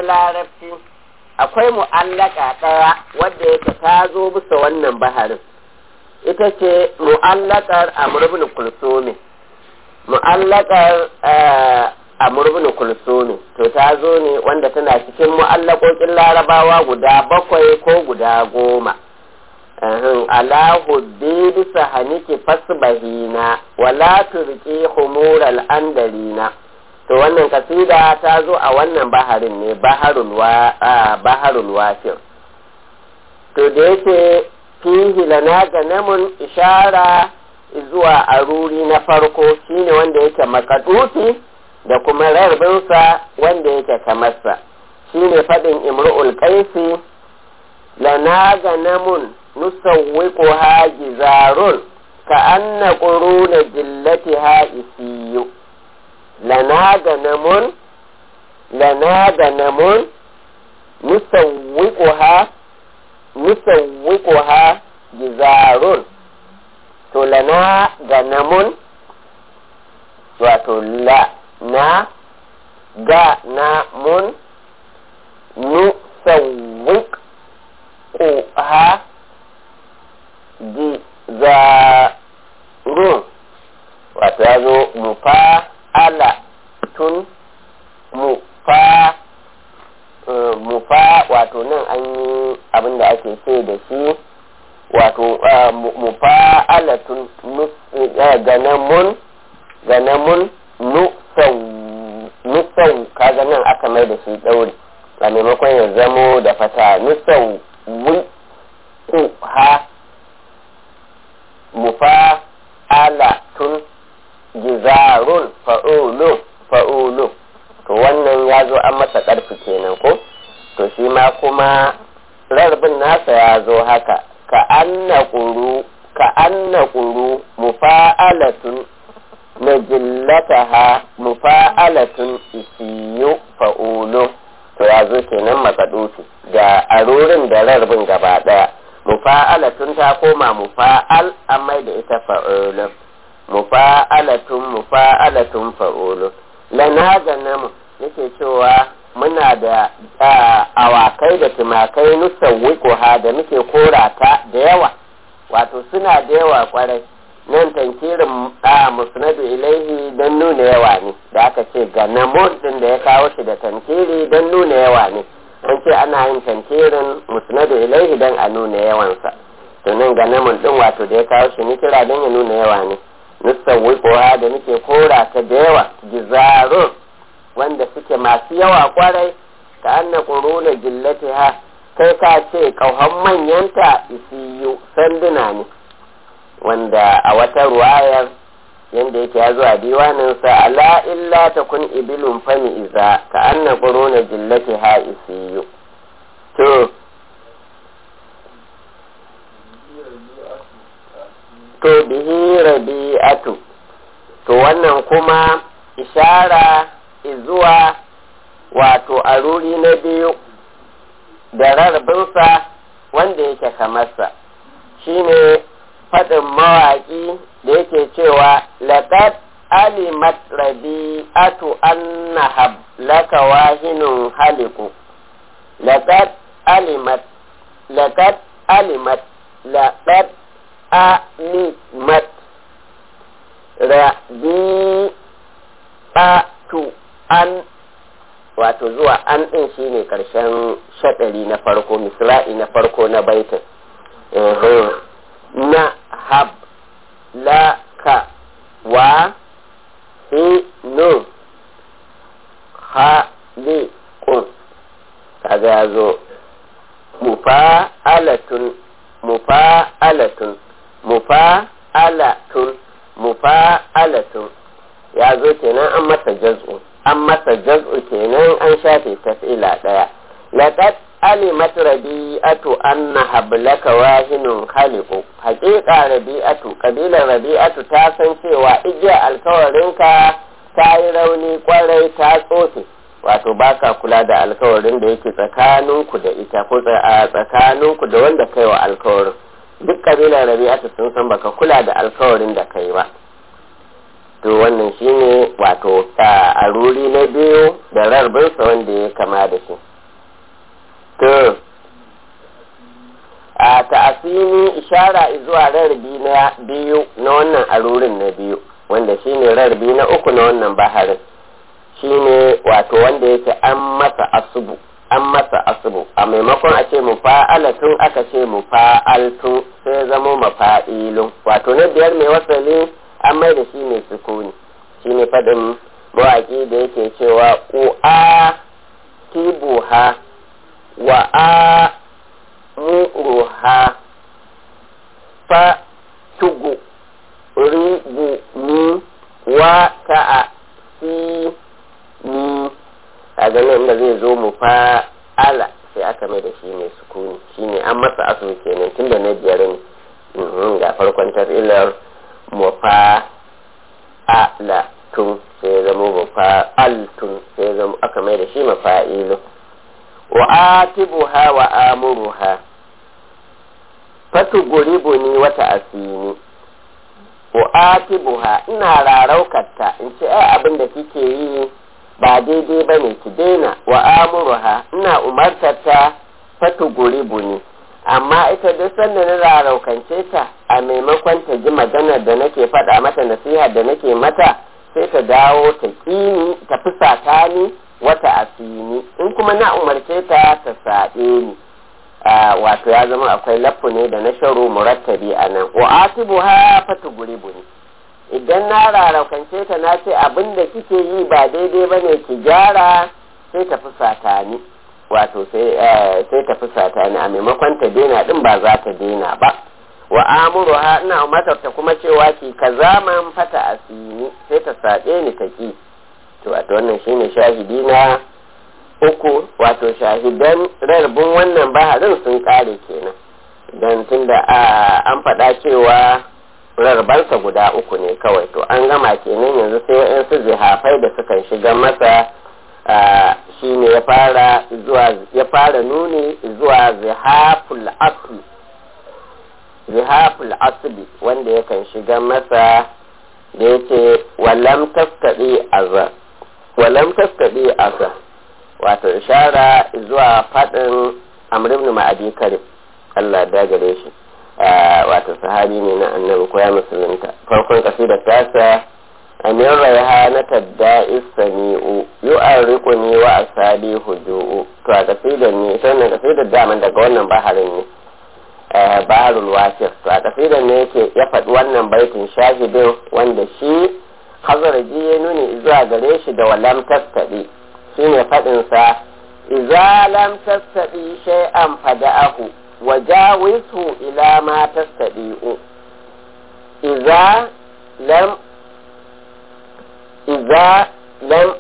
larabci akwai mu'allaka ɗaya wadda yake ta zo bisa wannan baharin ita ce mu'allakar amurbin kulsumi mu'allakar amurbin kulsumi to ta zo ne wanda tana cikin mu'allakokin larabawa guda bakwai ko guda goma ala huddi bisa haniki fasbahina wala turki humural andarina to wannan kasida ta zo a wannan baharin ne baharul wa baharul wafir to da yake fihi lana ganamun ishara zuwa aruri na farko shine wanda yake makaduti da kuma rarbinsa wanda yake kamarsa shine faɗin imru'ul qaisi lana ganamun nusawwiquha jizarun ka anna quruna jillatiha isiyu lana ganamun lana ganamun nusawwiquha nusawwiquha jizarun to lana ganamun wato la na ga na mun nusawwiq ha jizarun wato ya zo mufa ala tun mufa mufa wato nan an yi abin da ake ce da shi wato mufa alatun ganamun ganamun nusau kaga nan aka mai da shi ɗauri a maimakon ya zamo da fata nusau wi ku ha mufa alatun gizarun fa'ulu fa'ulu to wannan ya zo an masa ƙarfi kenan ko to shi ma kuma rarbin nasa ya zo haka ka anna ƙuru ka anna ƙuru mufa'alatun na jillataha mufa'alatun isiyu fa'ulu to ya zo kenan makadufi da arorin da rarbin gaba ɗaya mufa'alatun ta koma mufa'al an mai da ita fa'ulu mufa'alatun mufa'alatun fa'ulu lana ganamu yake cewa muna da awakai da tumakai nusawwiko ha da muke korata da yawa wato suna da yawa kwarai nan tankirin a musnadu ilaihi don nuna yawa ne da aka ce ganamun din da ya kawo shi da tankiri don nuna yawa ne an ce ana yin tankirin musnadu ilaihi don a nuna yawansa to nan ganamun din wato da ya kawo shi ni kira don ya nuna yawa ne nusawwiko ha da muke korata da yawa gizarun wanda suke masu yawa kwarai ka anna quruna jillatiha kai ka ce kauhan manyanta isiyu sanduna ne wanda a wata ruwayar yanda yake ya zo a diwanin sa ala illa takun ibilun fani iza ka anna quruna jillatiha isiyu to to bihi rabi'atu to wannan kuma ishara zuwa wato aruri na biyu da rarbinsa wanda yake kamarsa shine faɗin mawaƙi da yake cewa laqad alimat rabi'atu anna laka wahinun haliku laqad alimat laqad alimat laqad alimat rabi'atu an wato zuwa an ɗin shi ne ƙarshen shaɗari na farko misra'i na farko na baitin na hab la ka wa hi nu ha li kun kaga ya zo mufa alatun mufa alatun mufa alatun mufa alatun ya zo kenan an masa jaz'u an masa jaz'u kenan an shafe tafila ɗaya laqad alimat rabi'atu anna hablaka wahinun khaliqu haqiqa rabi'atu kabilar rabi'atu ta san cewa igiya alkawarinka ta yi rauni kwarai ta tsofe wato baka kula da alkawarin da yake tsakaninku da ita ko tsakaninku da wanda kai wa alkawarin duk kabilar rabi'atu sun san baka kula da alkawarin da kai ba to wannan shine wato a ruri na biyu da rarbinsa wanda ya kama da shi to a ta'asini ishara zuwa rarrabi na biyu na wannan arurin na biyu wanda shine rarrabi na uku na wannan baharin shine wato wanda yake an masa asubu an masa asubu a maimakon a ce mufa'alatun aka ce mufa'altun sai zama mafa'ilun wato na biyar mai wasali an mai da shi mai sukuni shine faɗin mawaƙi da yake cewa u'a tibuha wa a muruha fa tugu ribu ni wa ta'a si ni a ganin da zai zo mu fa ala sai aka mai da shi mai sukuni shine an masa asu kenan tunda na biyar ne ga farkon tafsilar mu fa ala tun sai ya zama mu fa altun sai ya zama aka mai da shi mafa'ilu wa atibuha wa amuruha fatu guribu ni wata asini wa atibuha ina raraukarta in ce ai abin da kike yi ba daidai ba ne ki daina wa amuruha ina umartarta fatu guribu ni amma ita duk sanda na raraukance ta a maimakon ta ji maganar da nake faɗa mata nasiha da nake mata sai ta dawo ta ƙini ta fusata ni wata asini in kuma na umarce ta ta saɓe ni wato ya zama akwai laffu ne da na sharo murattabi a nan wa atibu ha fatu guribu ne idan na raraukance ta na ce abin da kike yi ba daidai ba ne ki gyara sai ta fusata ni wato sai ta fusata ni a maimakon ta daina din ba za ta daina ba wa amuru ha ina umarta kuma cewa ki ka zaman fata asini sai ta saɓe ni ta ki to wato wannan shine shahidi na uku wato shahidan rarbin wannan baharin sun kare kenan don tunda an faɗa cewa rarbansa guda uku ne kawai to an gama kenan yanzu sai wa'yansu zihafai da sukan shiga masa shine ya fara zuwa ya fara nuni zuwa zihaful asli zihaful asli wanda yakan shiga masa da yake walam taskaɗe azar walam taskaɗe azar wato ishara zuwa faɗin amr ibn ma'adi karib Allah da gare shi wato sahabi ne na annabi ko ya musulunta farkon kasidar tasa amin raiha na tadda isami'u yu'arriquni wa asabi huju'u to a kasidar ne ita wannan kasidar daman daga wannan baharin ne baharul wasif to a kasidar ne yake ya faɗi wannan baitin shahidin wanda shi hazaraji ya nuni zuwa gare shi da walam tastaɗi shine faɗinsa iza lam tastaɗi shay'an fada'ahu wa jawizhu ila ma tastaɗi'u iza lam iza lam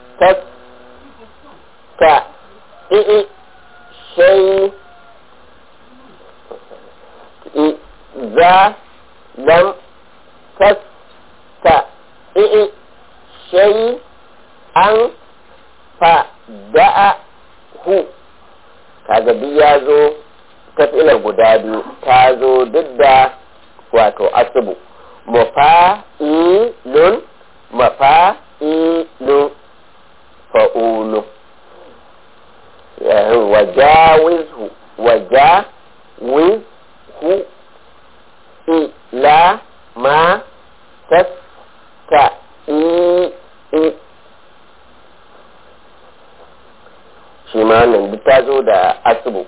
tastaɗi shay iza lam tastaɗi shay'an fada'a hu kaga duk ya zo tafilar guda biyu ta zo duk da wato asubu mafa'ilun mafa'ilun fa'ulu wajawizhu wajawizhu ila ma tasta'i shi ma wannan duk ta zo da asubu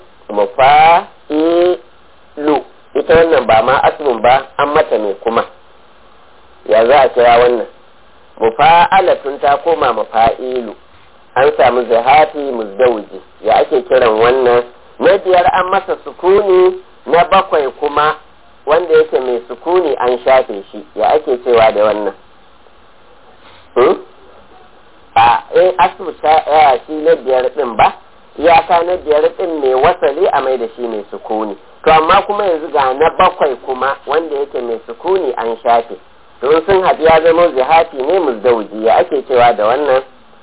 mafa'ilu ita wannan ba ma asubun ba an mata ne kuma ya za a kira wannan mufa'alatun ta koma mafa'ilu an samu zahati muzdawji ya ake kiran wannan na biyar an masa sukuni na bakwai kuma wanda yake mai sukuni an shafe shi ya ake cewa da wannan a in asu ta shi na biyar din ba iyaka na biyar din mai wasali a mai da shi mai sukuni to amma kuma yanzu ga na bakwai kuma wanda yake mai sukuni an shafe to sun haɗu ya zama zihati ne muzdauji ya ake cewa da wannan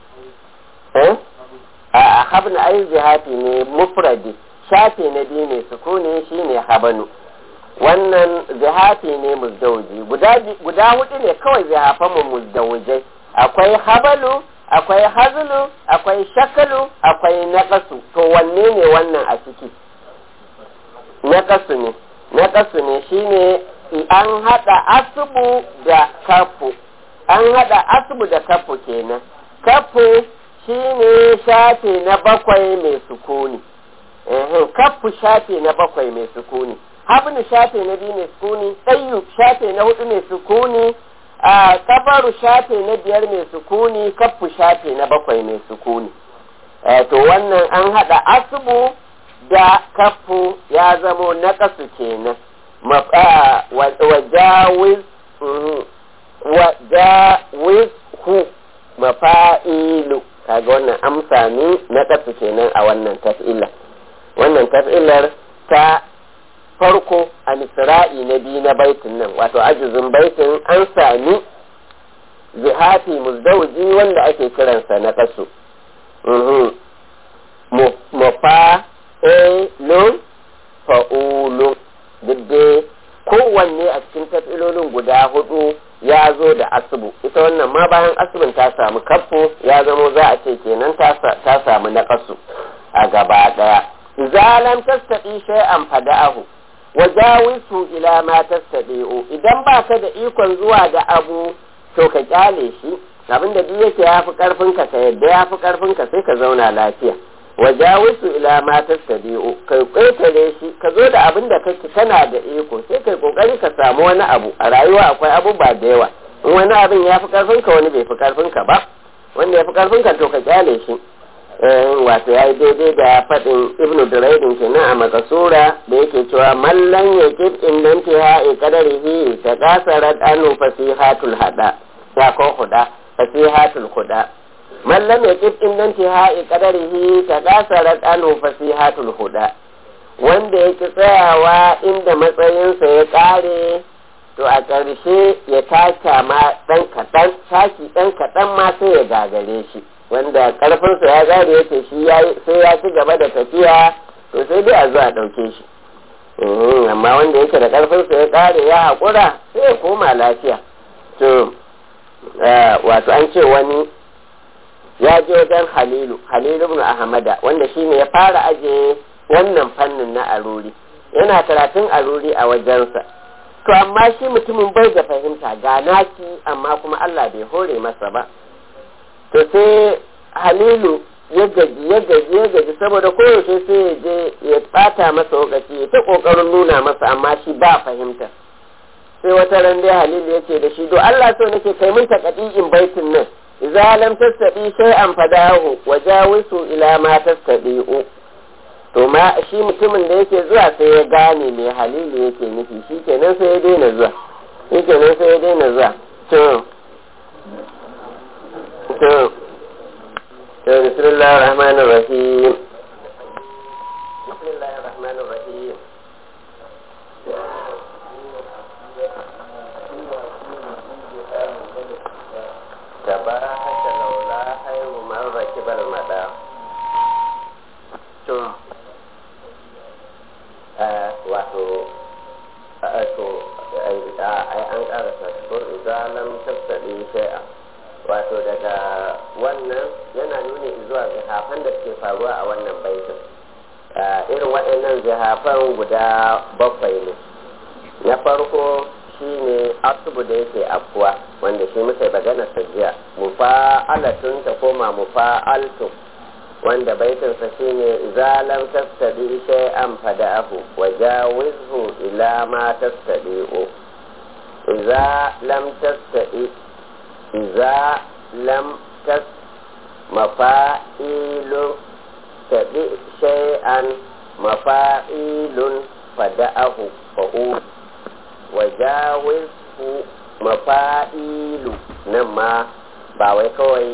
a habna ai zihati ne mufradi shafe na biyu mai sukuni shine habanu wannan zihati ne muzdauji guda hudu ne kawai zihafan mu muzdawujai akwai habalu akwai hazlu akwai shakalu akwai naqasu to wanne ne wannan a ciki naqasu ne naqasu ne shine an hada asubu da kafu an hada asubu da kafu kenan kafu shine shafe na bakwai mai sukuni kafu shafe na bakwai mai sukuni habnu shafe na biyu mai sukuni tsayu shafe na hudu mai sukuni a kabaru shafe na biyar mai sukuni kafu shafe na bakwai mai sukuni to wannan an hada asubu da kafu ya zamo na kasu kenan wajawiz wajawiz hu mafa'ilu kaga wannan amsa ne na kasu kenan a wannan taf'ila wannan taf'ilar ta farko a misra'i na biyu na baitin nan wato ajuzin baitin an sami zihafi muzdauji wanda ake kiransa na kasu mufa elun fa'ulun duk dai kowanne a cikin tafilolin guda hudu ya zo da asubu ita wannan ma bayan asubin ta samu kafo ya zamo za a ce kenan ta samu na kasu a gaba daya zalam tastaɗi shay'an fada'ahu wajawisu ila ma tastadi'u idan baka da ikon zuwa da abu to ka kyale shi abinda duk yake yafi karfin ka ka yadda yafi karfin ka sai ka zauna lafiya wajawisu ila ma tastadi'u kai ƙetare shi ka zo da abin da kake kana da iko sai kai kokari ka samu wani abu a rayuwa akwai abubuwa da yawa in wani abin ya fi karfin ka wani bai fi karfin ka ba wanda ya fi karfin ka to ka kyale shi wato ya yi daidai da faɗin ibnu duraidin kenan a makasura da yake cewa mallan ya kif indan ta ya kadarihi ta kasarar anu fasihatul hada ya ko huda fasihatul huda mallam ya kif indan ta ya kadarihi ta kasarar anu fasihatul huda wanda ya ki tsayawa inda matsayinsa ya kare to a ƙarshe ya taka ma ɗan kaɗan taki ɗan kaɗan ma sai ya gagare shi wanda karfinsa ya gane yake shi sai ya ci gaba da tafiya to sai dai a zo a ɗauke shi amma wanda yake da karfinsa ya kare ya haƙura sai ya koma lafiya to wato an ce wani ya je wajen halilu halilu ibn ahmada wanda shi ne ya fara aje wannan fannin na aruri yana karatun aruri a wajensa to amma shi mutumin bai da fahimta ga naki amma kuma Allah bai hore masa ba to sai halilu ya gaji ya gaji ya gaji saboda koyaushe sai ya je ya bata masa lokaci ya ta kokarin nuna masa amma shi ba fahimta sai wata ran dai halilu ya ce da shi do Allah so nake kai mun in baitin nan idza lam tastabi shay'an fadahu wa jawisu ila ma tastabi'u to ma shi mutumin da yake zuwa sai ya gane me halilu yake nufi shi kenan sai ya daina zuwa shi kenan sai ya daina zuwa to to بسم الله الرحمن الرحيم بسم الله الرحمن الرحيم تبارك لولا خير من ركب المدى ثم wato to ai an karasa ko idan lam tattabi shay'a wato daga wannan yana nuni zuwa zihafan da suke faruwa a wannan baitin irin waɗannan zihafan guda bakwai ne na farko shine asubu da yake afkuwa wanda shi muka magana ta jiya mufa'alatun ta koma mufa'altu wanda baitinsa shine idza lam tastadi shay'an fada'ahu wa jawizhu ila ma tastadi'u idza lam tastadi إذا لم تس مفائل تبع شيئا مفائل فدأه فهو وجاوزه مفائل نما ba wai kawai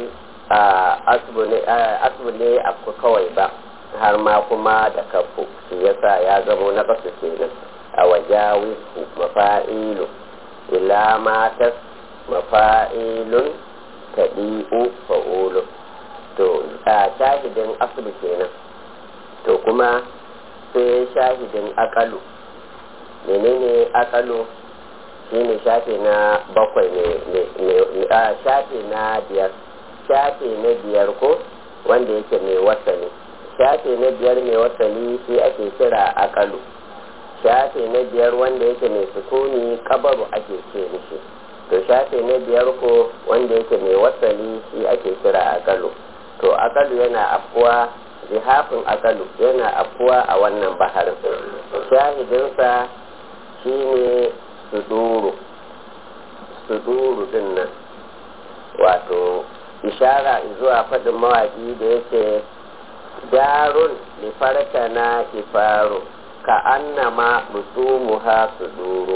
asibu ne abu kawai ba har ma kuma da kafu shi yasa ya zamo na basu kenan a wajawisu mafa'ilu ila ma tas mafa'ilun taɗi'u fa'ulu to a shahidin asali kenan to kuma sai shahidin akalu menene akalu shine shafe na bakwai ne a shafe na biyar shafe na biyar ko wanda yake mai wasali shafe na biyar mai wasali shi ake kira akalu shafe na biyar wanda yake mai sukuni kabaru ake ce mishi to shafe na biyar ko wanda yake mai wasali shi ake kira akalu to akalu yana afkuwa zihafin akalu yana afkuwa a wannan baharin shahidinsa shine suduru suduru din nan wato ishara zuwa faɗin mawaƙi da yake darun lifarka na kifaru ka annama rusumuha suduru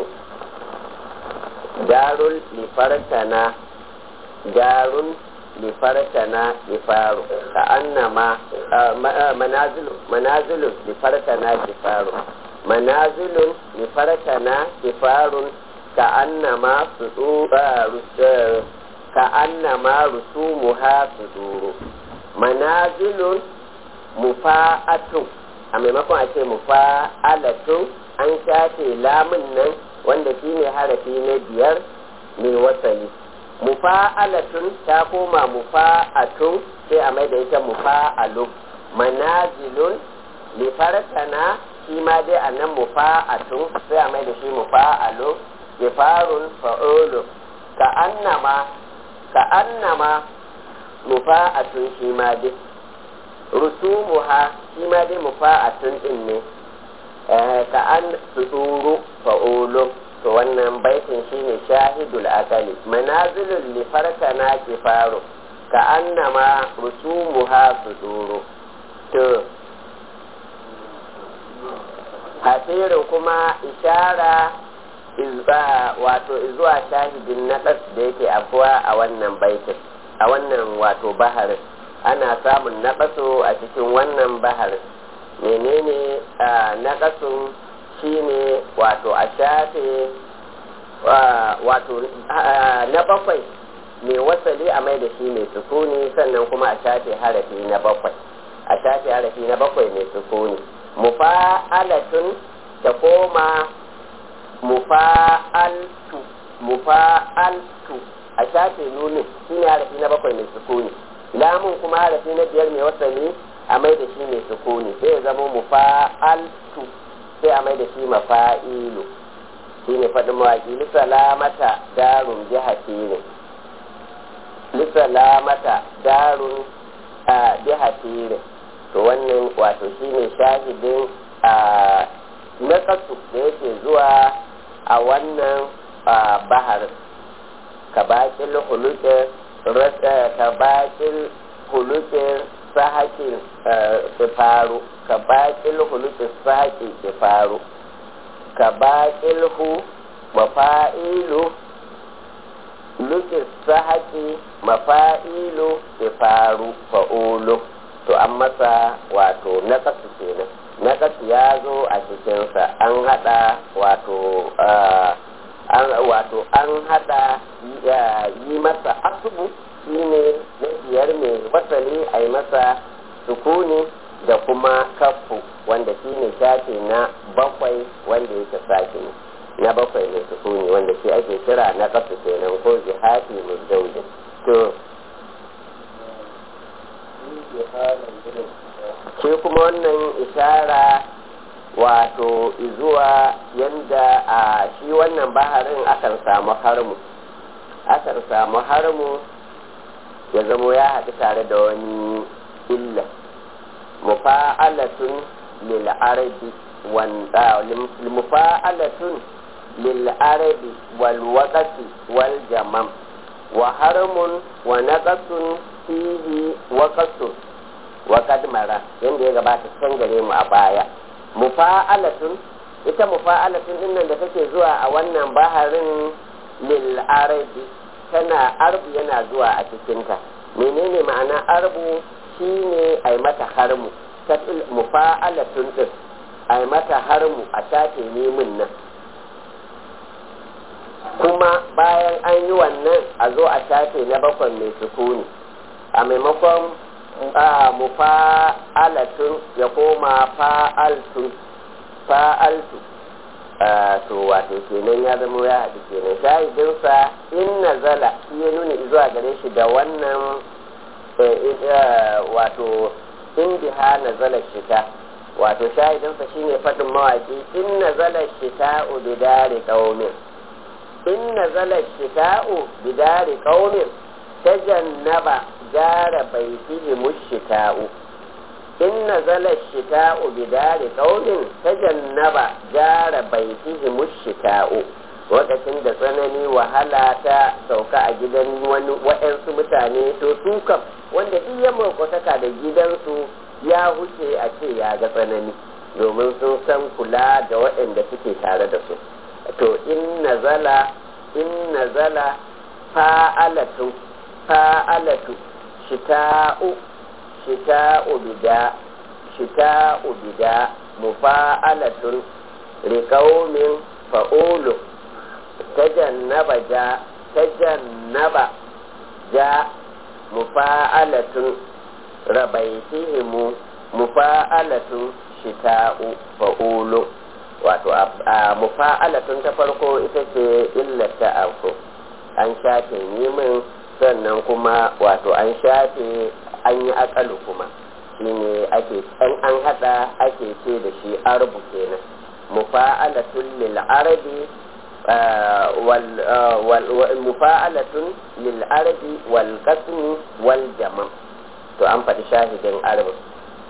darun lifarka na darun lifarka na kifaru ka annama manazilun manazilun lifarka na kifaru manazilun lifarka na kifarun ka annama su ka annama rusumuha suduru manazilun mufa'atun a maimakon a ce mufa'alatun an shafe lamun nan wanda shine harafi na biyar mai wasali mufa'alatun ta koma mufa'atun sai a mai da ita mufa'alu manazilun lifartana shi ma dai a nan mufa'atun sai a mai da shi mufa'alu gifarun fa'ulu ka annama ka annama mufa'atun shi ma dai rusumuha shi ma dai mufa'atun din ne ka an suduru fa'ulu to wannan baitin shine shahidul akali manazilul li farkana kifaru ka annama rusumuha suduru to hasirin kuma ishara wato zuwa shahidin naɗas da yake afuwa a wannan baitin a wannan wato baharin ana samun naƙasu a cikin wannan baharin menene naƙasun shine wato a shafe wato na bakwai mai wasali a mai da shi mai sukuni sannan kuma a shafe harafi na bakwai a shafe harafi na bakwai mai sukuni mufa'alatun ta koma mufa'altu mufa'altu a shafe nunin shine harafi na bakwai mai sukuni lamun kuma harafi na biyar mai wasali a mai da shi mai sukuni sai ya zama mufa'altu sai a mai da shi mafa'ilu shi ne faɗin mawaƙi lissalamata darun jihati ne lissalamata darun jihati ne to wannan wato shi ne shahidin na kasu da yake zuwa a wannan bahar ka baƙin hulukin ka baƙin hulukin sahakin faru ka baƙil hulukin sahakin faru ka baƙil hu mafa'ilu lukin sahaki mafa'ilu faru fa'ulu to an masa wato na kasu kenan na kasu ya zo a cikinsa an hada wato an wato an hada yi masa asubu shine na biyar mai wasali a yi masa sukuni da kuma kafu wanda shine shafe na bakwai wanda yake sake na bakwai mai sukuni wanda shi ake kira na kafu kenan ko jihati muzdaujin to shi kuma wannan ishara wato zuwa yanda a shi wannan baharin akan samu harmu akan samu harmu ya zamo ya haɗu tare da wani illa mufa'alatun lil arabi wanda mufa'alatun lil arabi wal waqati wal jamam wa harmun wa naqasun fihi waqatun wa kadmara yanda ya gabata can gare mu a baya mufa'alatun ita mufa'alatun din nan da take zuwa a wannan baharin lil arabi tana arbu yana zuwa a cikinta menene ma'ana arbu shine ai mata harmu ta mufa'alatun din ai mata harmu a shafe nemin nan kuma bayan an yi wannan a zo a shafe na bakwai mai sukuni a maimakon mufa'alatun ya koma fa'altun fa'altu to wato kenan ya zama ya haɗu kenan shahidinsa in nazala shi ya nuna zuwa gare shi da wannan wato indiha nazala shita wato shahidinsa shine faɗin mawaƙi in nazala shita'u bidari qaumin in nazala shita'u bidari qaumin tajannaba jara baitihi mushita'u in nazala shita'u bidari qaumin tajannaba jara baitihi mushita'u lokacin da tsanani wahala ta sauka a gidan wani waɗansu mutane to su kam wanda duk ya makwataka da gidansu ya huce a ce ya ga tsanani domin sun san kula da waɗanda suke tare da su to in nazala in nazala fa'alatu fa'alatu shita'u shita'u bida shita'u bida mufa'alatun riqaumin fa'ulu tajannaba ja tajannaba ja mufa'alatun rabaitihimu mufa'alatun shita'u fa'ulu wato a mufa'alatun ta farko ita ce illata afko an shafe nemin sannan kuma wato an shafe an yi akalu kuma shine ake an an hada ake ce da shi arbu kenan mufa'alatun lil arabi mufa'alatun lil arabi wal qasmi wal jama' to an faɗi shahidin arabin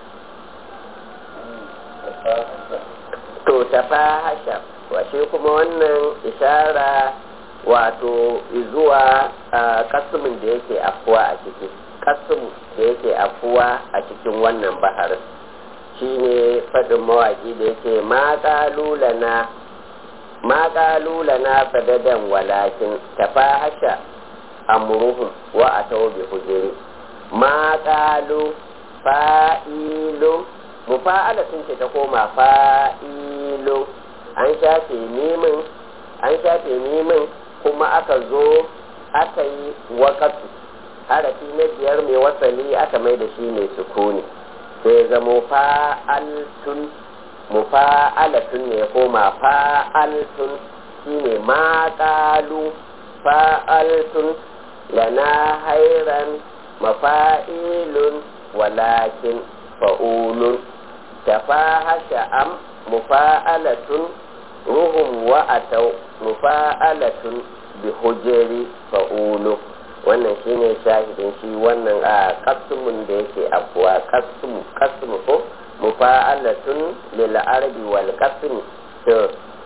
to tafahasha washe kuma wannan ishara wato zuwa kasmin da yake afuwa a ciki kasmu da yake afuwa a cikin wannan baharin shine faɗin mawaƙi da yake ma ƙalulana ma ƙalulana fadadan walakin tafahasha amruhum wa atau bi hujuri ma ƙalu fa'ilu mufa'alatun ce ta koma fa'ilu an shafe nemin an shafe nemin kuma aka zo aka yi wakatu harafi na biyar mai wasali aka mai da shi mai sukuni sai zamo fa'altun mufa'alatun ne ya koma fa'altun shine ma ƙalu fa'altun lana hairan mafa'ilun walakin fa'ulun tafahasha am mufa'alatun ruhum wa atau mufa'alatun bi hujeri fa'ulu wannan shine shahidin shi wannan a kasmun da yake abuwa kasmu kasmu ko mufa'alatun lil arabi wal kasmi to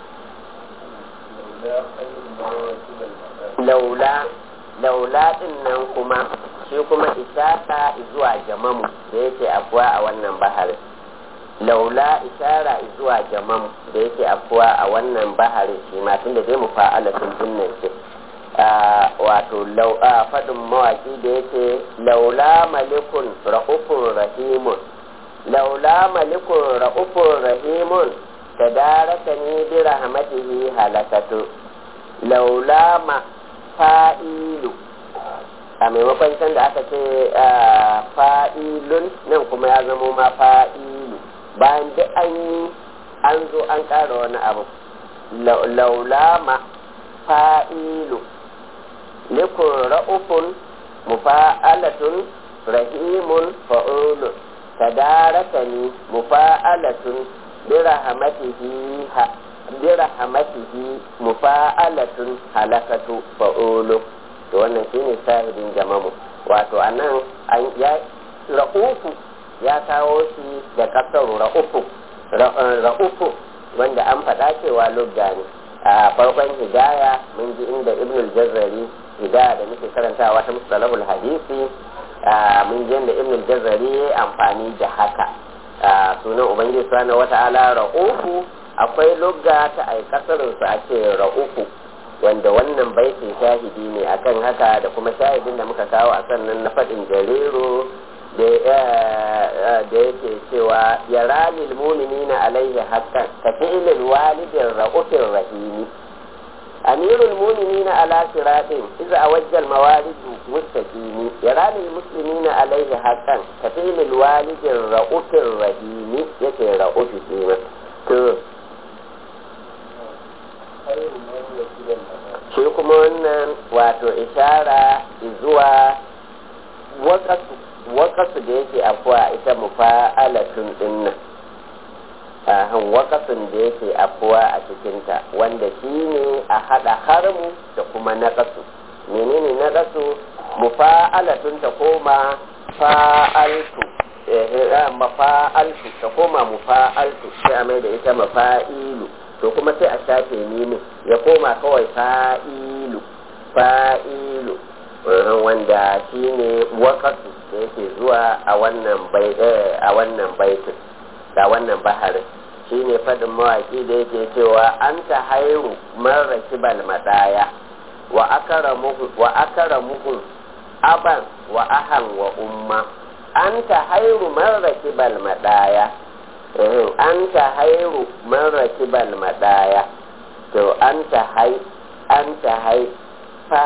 laula laula din nan kuma shi kuma ishara zuwa jamamu da yake afuwa a wannan baharin laula ishara zuwa jamamu da yake afuwa a wannan baharin shi ma tun da zai mu fa'ala sun dinnan ce wato faɗin mawaki da yake laula malikun ra'ufun rahimun laula malikun ra'ufun rahimun ta daraka ni bi rahmatihi halakatu laula ma fa'ilu a maimakon can da aka ce fa'ilun nan kuma ya zamo ma fa'ilu bayan duk an yi an zo an ƙara wani abu laulama fa'ilu likun ra'ufun mufa'alatun rahimun fa'ulun tadarakani mufa'alatun birahmatihi birahmatihi mufa'alatun halakatu fa'ulun to wannan shine shahidin jamamu wato anan an ya ra'ufu ya kawo shi da kasar ra'ufu ra'ufu wanda an faɗa cewa lugga ne a farkon hidaya mun ji inda ibnul jazzari hidaya da muke karantawa ta mustalahul hadisi mun ji inda ibnul jazzari amfani da haka sunan ubangiji subhanahu wata'ala ra'ufu akwai lugga ta ai kasarin su a ce ra'ufu wanda wannan baitin shahidi ne akan haka da kuma shahidin da muka kawo a sannan na faɗin jariro da yake cewa ya ralil muminina alaihi haqqan ka fi'lil walidin ra'ufin rahimi amirul muminina ala siratin iza awajjal mawalidu mustaqimi ya ralil muslimina alaihi haqqan ka fi'lil walidin ra'ufin rahimi yake ra'ufi kenan to shi kuma wannan wato ishara zuwa wakasu wakasu da yake afuwa ita mufa'alatun dinnan ahan wakasun da yake afuwa a cikinta wanda shi ne a haɗa harmu da kuma naƙasu menene naƙasu mufa'alatun ta koma fa'altu mafa'altu ta koma mufa'altu sai a mai da ita mafa'ilu to kuma sai a shafe mimin ya koma kawai fa'ilu fa'ilu wanda shi ne wakasu da yake zuwa a wannan bai a wannan baitin da wannan baharin shi ne fadin mawaki da yake cewa an ta hairu marar kibal madaya wa akara muhun aban wa ahan wa umma an ta hairu marar kibal madaya an ta hairu marar kibal madaya to an ta hai an ta hai fa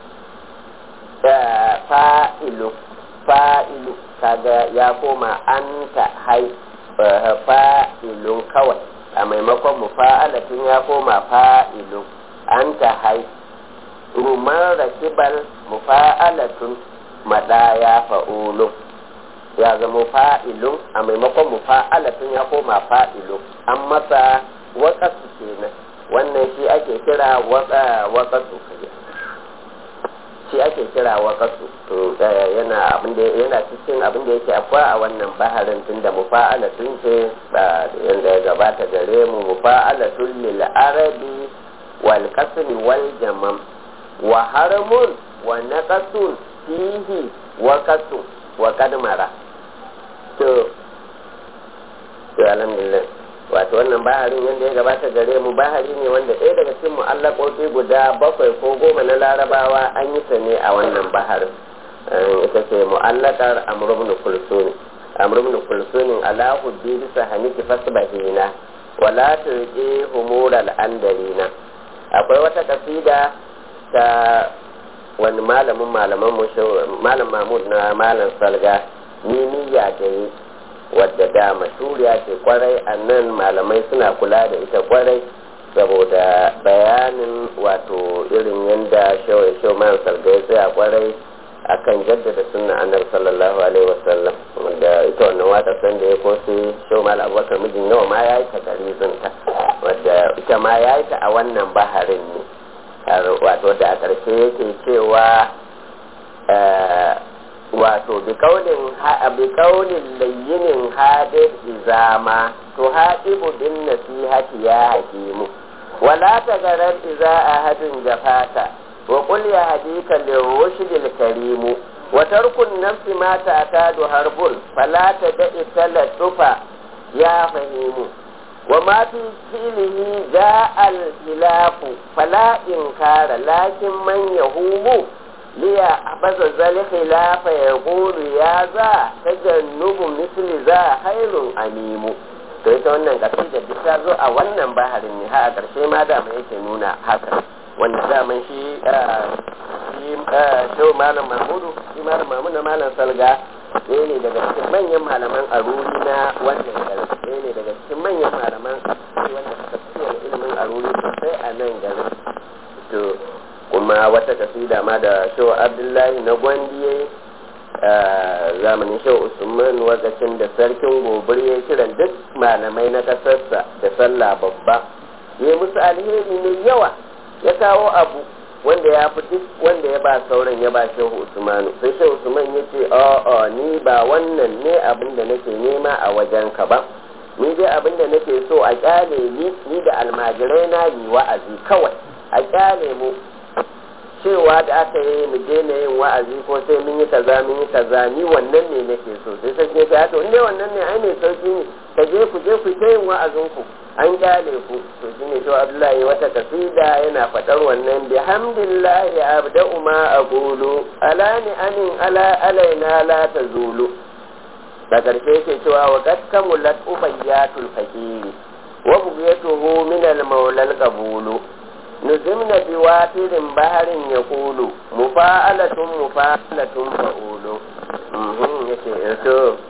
fa'ilu fa'ilu kaga ya koma an ta hai fa'ilun kawai a maimakon mufa'alatin ya koma fa'ilun an ta hai rumar rakibal mufa'alatun madaya fa'ulun ya zama fa'ilun a maimakon mufa'alatin ya koma fa'ilun an masa waƙasu kenan wannan shi ake kira waƙasu shi ake kira waƙasu yana abinda yana cikin abin da yake akwai a wannan baharin tun da mufa'alatun ce ba yanda ya gabata gare mu mufa'alatun lil arabi wal qasmi wal jamam wa haramun wa naqasun fihi wa qasu wa kadmara to to alhamdulillah wato wannan baharin yadda ya gabata gare mu bahari ne wanda ɗaya daga cikin mu'allakoki guda bakwai ko goma na larabawa an yi ta ne a wannan baharin ita ce mu'allakar amr ibn kulsuni amr ibn kulsuni ala huddi bisa haniki fasbahina wala turqi humural andarina akwai wata kasida ta wani malamin malaman mu malam mahmud na malam salga ni niyya da yi wadda da mashuriya ce kwarai a nan malamai suna kula da ita kwarai saboda bayanin wato irin yadda shawai shau man salga ya tsaya kwarai akan jaddada sunna annabi sallallahu alaihi wasallam wanda ita wannan waka san da ya kosi shau mal abubakar mijin nawa ma ya yi ta garizin ta wadda ita ma ya yi ta a wannan baharin ne wato da a ƙarshe yake cewa wato bi kaunin layyinin hadin izama to haɗibu bin nasihati ya hakimu wala ta garar iza a hadin jafata wa qul ya hadika lirrushidil karimu wa tarkun nafsi ma ta'tadu harbul fala tad'i talatufa ya fahimu wa ma fi filihi ja'a al-hilafu fala inkara lakin man yahumu liya baza zal khilafa yaqulu ya za tajannubu misli za hairun animu to ita wannan kasida duk ta zo a wannan baharin ne ha a ƙarshe ma da mai yake nuna haka wanda daman shi shi shehu malam mahmudu shi malam mahmudu na malam salga ɗaya ne daga cikin manyan malaman aruri na wannan garin ɗaya ne daga cikin manyan malaman wanda suka fi ilimin aruri sosai a nan garin to kuma wata kasida ma da shehu abdullahi na gwandiye zamanin shehu usman wakacin da sarkin gobir ya kiran duk malamai na kasarsa da sallah babba ya musu alheri mai yawa ya kawo abu wanda ya fi duk wanda ya ba sauran ya ba shehu usmanu sai shehu usman ya ce a'a ni ba wannan ne abin da nake nema a wajen ka ba ni dai abin da nake so a kyale ni ni da almajirai na yi wa'azi kawai a kyale mu cewa da aka yi mu daina yin wa'azi ko sai mun yi kaza mun yi kaza ni wannan ne nake so sai sai ta to inda wannan ne ai mai sauki ne ka je ku je ku ta yin wa'azin ku an kyale ku to shine to Abdullahi wata kasida yana fadar wannan bihamdillahi abda'u ma aqulu ala ni anin ala alaina la tazulu da karshe yake cewa wa qad kamulat ubayyatul fakiri wa bughyatuhu min al-mawla al-qabulu نزمن بواتر بحر يقول مفاعلة مفاعلة فأول